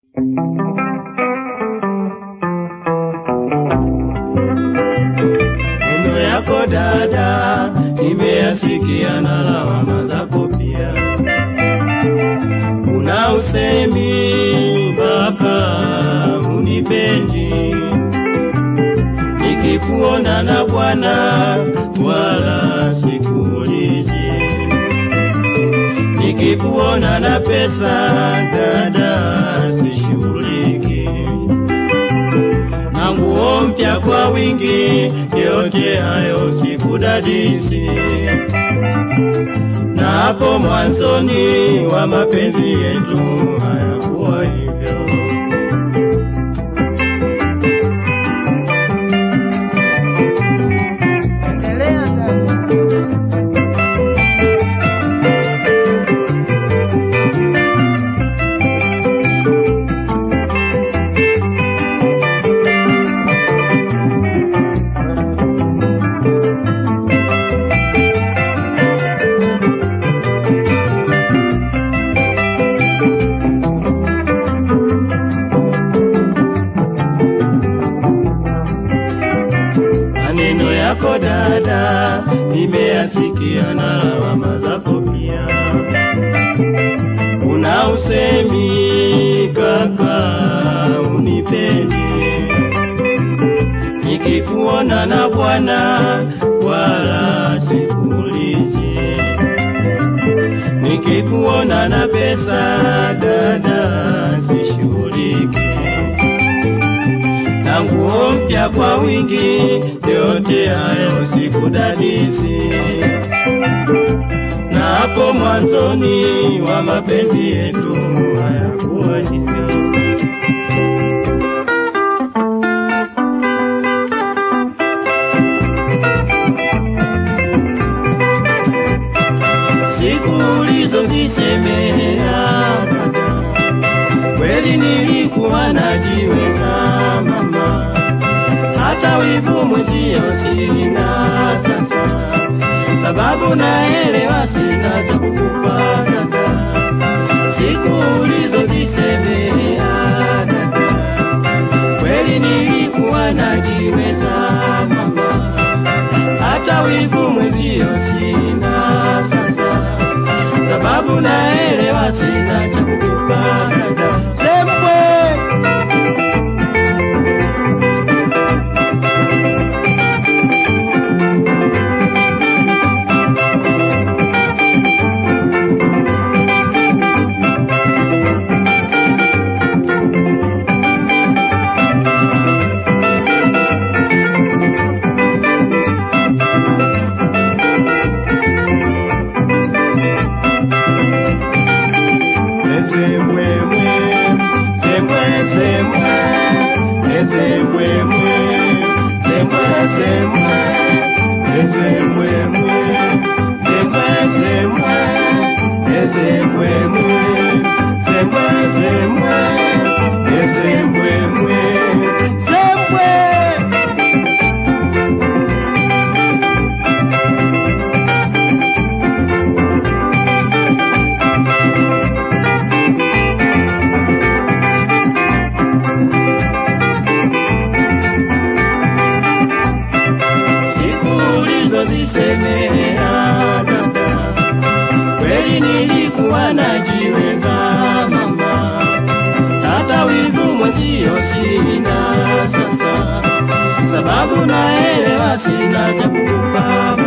Maneno yako dada, nimeyasikia na lawama zako pia. Una usemi mpaka unipendi, nikikuona na bwana wala sikuulizi, nikikuona na pesa dada sishughuliki na nguo mpya kwa wingi, yote hayo sikudadisi. Na hapo mwanzoni wa mapenzi yetu hayakuwa hivyo. Endelea dada. Maneno yako dada, nimeyasikia na lawama zako pia. Una usemi kaka, unipendi, nikikuona na bwana wala sikuulizi, nikikuona na pesa dada sishughuliki na nguo mpya kwa wingi, yote hayo sikudadisi. Na hapo mwanzoni wa mapenzi yetu hayakuwa hivyo. Siku ulizozisemea dada kweli nilikuwa najiweza mama, hata wivu mwezio sina sasa, sababu naelewa sina cha kukupa dada. Siku ulizozisemea dada, kweli nilikuwa najiweza mama, hata wivu mwezio sina sasa sababu naelewa sina cha kukupa dada. Sembwe Ezembwemwe, zembwe zembwe, ezembwemwe, zembwe zembwe, ezembwemwe, zembwe zembwe, ezembwemwe, zembwe zembwe, ezembwemwe, zembwe. siku ulizozisemea dada, kweli nilikuwa najiweza mama, hata wivu mwezio sina sasa, sababu naelewa sina cha kukupa